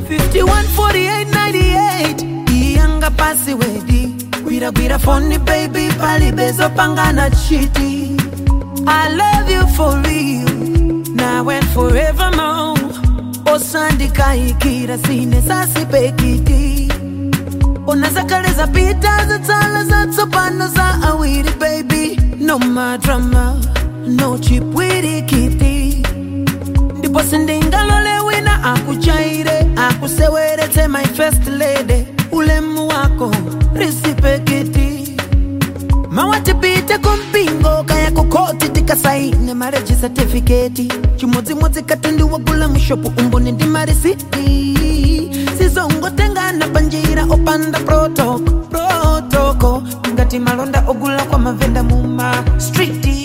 514898 iyanga pasi wedi gwiragwira foni baby palibezo pangana chiti i love you for real now and forevermore osandikaikira sine sasipekiti unazakaleza pita zatsala zatsopano za awiri baby no madrama no chipwirikiti ndipo sindingalole wina akuchaire akuseweretse my first lady ulemu wako risipekiti mawatipite kumpingo kaya kukoti tikasaine mareji satifiketi chimodzimodzi katundiwagula mushopu umboni ndi marisiti sizongotengana panjira opanda protoko protoko ngati malonda ogula kwa mavenda muma striti